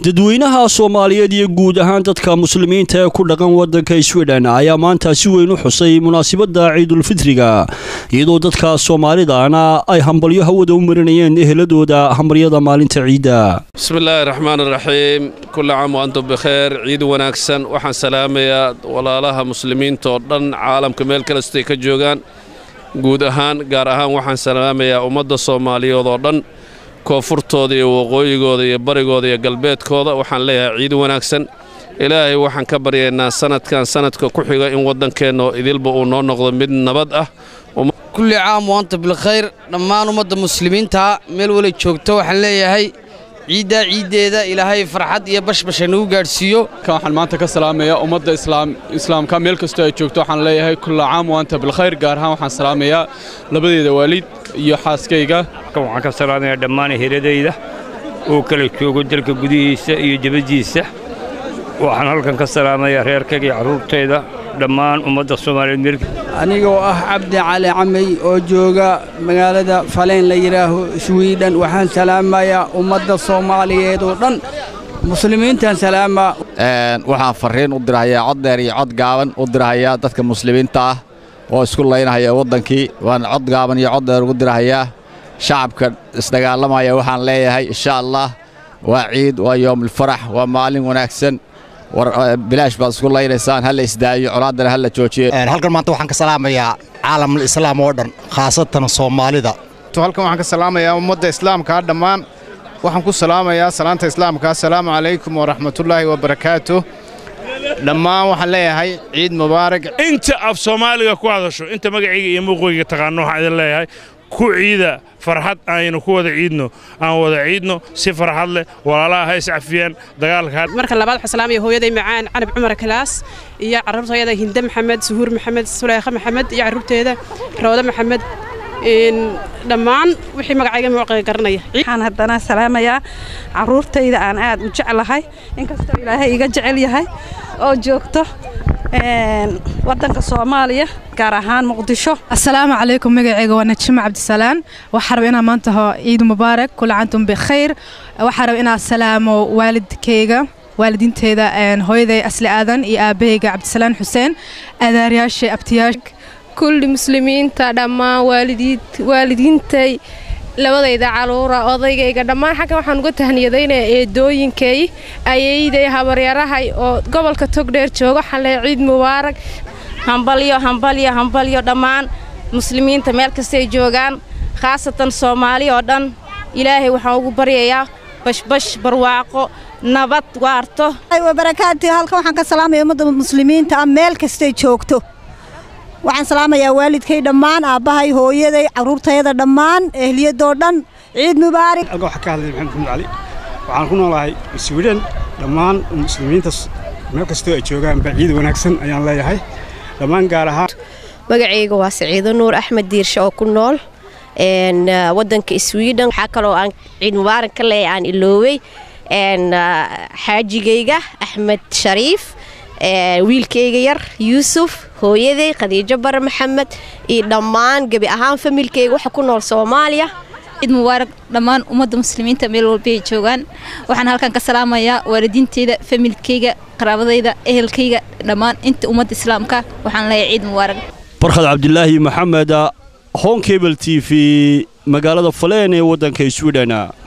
dadweynaha soomaaliyeed iyo guud ahaan dadka muslimiinta ee ku dhaqan wadanka sweden ayaa maanta si weyn u xusay munaasabadda ciidulfitriga iyadoo dadka soomaalidana ay hambalyo hawada u marinayeen eheladooda hambalyada maalinta ciidda bismillaahi raxmaan raxiim kulla caam wa antum bikheer ciid wanaagsan waxaan salaamayaa walaalaha muslimiinta oo dhan caalamka meel kalestay ka joogaan guud ahaan gaar ahaan waxaan salaamayaa ummadda soomaaliyeed oo dhan koonfurtooda iyo waqooyigooda iyo barigooda iyo galbeedkooda waxaan leeyahay ciid wanaagsan ilaahay waxaan ka baryaynaa sanadkan sanadka ku xiga in waddankeenna idilba uu noo noqdo mid nabad ah kulli caam waanta bilkhayr dhammaan ummadda muslimiinta meel wala joogto waxaan leeyahay ciiddaa ciiddeeda ilaahay farxad iyo bashbasha nagu gaadhsiiyo waxaan maanta ka salaamayaa ummadda islaamka meel kastoo ay joogto waxaan leeyahay kulla caam waanta bilkhayr gaar ahaan waxaan salaamayaa labadeeda waalid iyo xaaskayga waxaan ka salaamayaa dhammaan heladayda uu kala joogo dalka gudihiisa iyo dibaddiisa waxaan halkan ka salaamayaa reerkayga iyo carruurtayda dhammaan ummadda soomaaliyeed meel anigoo ah cabdi cali camey oo jooga magaalada faleyn la yidhaaho swidhen waxaan salaamayaa ummadda soomaaliyeed oo dhan muslimiintaan salaamaa waxaan farriin u dirahayaa cod dheer iyo cod gaaban u dirahayaa dadka muslimiinta ah oo isku laynahaya waddankii waan cod gaaban iyo cod dheer ugu dirahayaa shacabka isdagaalamaya waxaan leeyahay insha allah waa ciid waa yoomulfarax waa maalin wanaagsan bilaash baad isku laynaysaan ha la isdaayo colaaddana ha la joojiyo halkan maanta waxaan ka salaamayaa caalamul islaam oo dhan khaasatan soomaalida halkan waxaan ka salaamayaa ummadda islaamkaa dhammaan waxaan ku salaamayaa salaanta islaamka assalaamu calaykum waraxmatullaahi wabarakaatu dhammaan waxaan leeyahay ciid mubaarak inta af soomaaliga ku hadasho inta magacayga iyo muuqayga taqaano waxaan idin leeyahay ku ciida farxad aynu ku wada ciidno aan wada ciidno si farxad leh walaalaha ha iscafiyaan dagaalka marka labaad waxaan salaamaya hooyaday macaan canab cumar kalaas iyo carruurtayada hinde maxamed suhuur maxamed suleykha maxamed iyo carruurteeda rawda maxamed dhammaan wixii magacayga muuqiga garanaya waxaan haddana salaamayaa carruurtayda aan aad u jeclahay inkastoo ilaahay iga jecel yahay oo joogto wadanka soomaaliya gaar ahaan muqdisho assalaamu calaykum magacayga waa najimo cabdisalaan waxaa raba inaan maanta ho ciid mubaarak kula cantum bikhayr waxaa raba inaan salaamo waalidkayga waalidiinteeda hooyaday asli aadan iyo aabahayga cabdisalaan xuseen adaaryaasha abtiyaash kulli muslimiinta dhammaan waalidiintay labadayda caluura odaygayga dhammaan xaggan waxaan uga tahniyadaynaya eedooyinkay ayayday habaryarahay oo gobolka togdheer jooga waxaan leehay ciid mubaarak hambalyo hambalyo hambalyo dhammaan muslimiinta meel kastay joogaan khaasatan soomaali oo dhan ilaahay waxaan ugu baryayaa bashbash barwaaqo nabad waarto barakaati halkan waxaan ka salaamaya ummadda muslimiinta ah meel kastay joogto waxaan salaamayaa waalidkay dhammaan aabbahay hooyaday carruurtayada dhammaan ehliyadoo dhan ciid mubaarak halkan waxaa ka hadlay maxamed maxamed cali waxaan ku noolahay swidhen dhammaan muslimiinta meel kastoo ay joogaanba ciid wanaagsan ayaan leeyahay dhammaan gaar ahaan magacayga waa saciido nuur axmed diirshe oo ku nool wadanka swidhen waxaa kaloo aan ciid mubaarak ka leeyahay aan iloowey xaajigayga axmed shariif wiilkayga yar yuusuf hooyaday khadiijo bare maxamed iyo dhammaan gebi ahaan familkayga waxa ku nool soomaaliya ciid mubaarak dhammaan ummadda muslimiinta meel walba ay joogaan waxaan halkan ka salaamayaa waalidiinteyda familkayga qaraabadayda ehelkayga dhammaan inta ummadda islaamka waxaan leeyahay ciid mubaarak barkhad cabdilaahi maxamed honkebel t v magaalada faleen ee waddanka swidhen